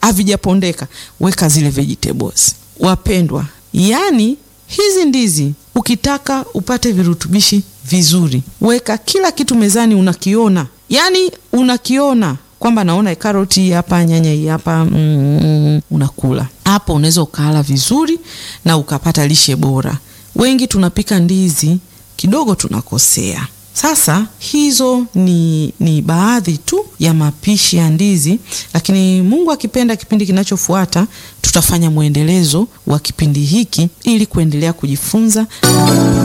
havijapondeka, weka zile vegetables. Wapendwa, yani hizi ndizi ukitaka upate virutubishi vizuri, weka kila kitu mezani, unakiona yani unakiona kwamba naona karoti hapa, nyanya hii hapa, mm, unakula hapo, unaweza ukala vizuri na ukapata lishe bora. Wengi tunapika ndizi kidogo tunakosea. Sasa hizo ni, ni baadhi tu ya mapishi ya ndizi, lakini Mungu akipenda, kipindi kinachofuata tutafanya mwendelezo wa kipindi hiki ili kuendelea kujifunza